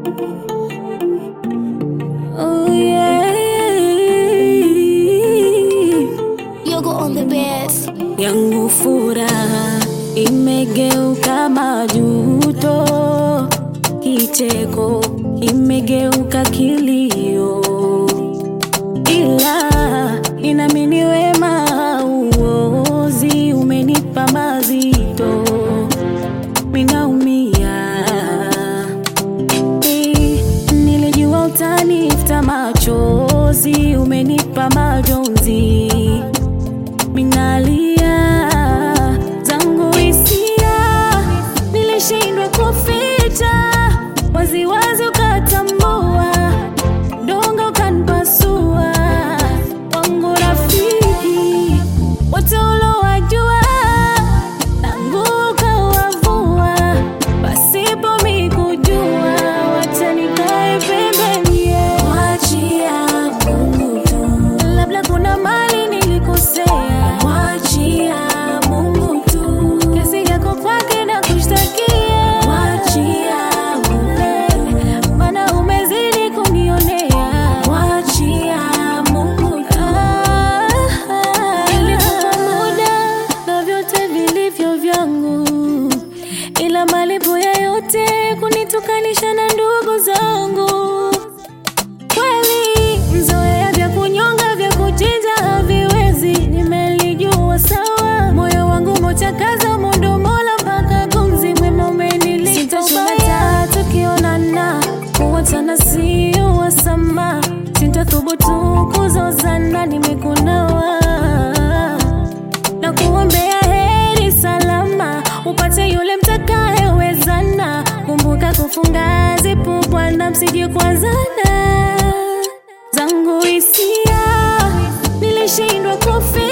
Oh yeah. Yogo on the best. yangu furaha imegeuka majuto, kicheko imegeuka kilio, ila inamini wema uozi umenipa mazito, minaumia Eh, nilijua utanifuta machozi, umenipa majonzi minalia zangu hisia, nilishindwa kuficha waziwazi, ukatambua dongo ukanipasua. Wangu rafiki wote ulowajua, tangu ukawavua, pasipo mikujua, wacha nikae pembeni, wachia Mungu tu, labda kuna mali nilikosea, wachia Mungu tu, kesi yako kwake na kushtakia, wachia Mungu, maana umezidi kunionea, wachia Mungu tu. Nilikupa muda na vyote vilivyo vyangu, ila malipo ya yote kunitukanisha na ndugu zangu kweli mzoea vya kunyonga vya kuchinja haviwezi, nimelijua sawa. Moyo wangu mochakaza mundo mola mpaka gumzi mwema umenilipa ubaya. Tukionana kuwachana sio wasama, sintathubutu kuzozana, nimekunawa na kuombea heri salama, upate yule mtakayewezana. Kumbuka kufunga zipu, Bwana, msije kuanzana. Zangu hisia nilishindwa kufi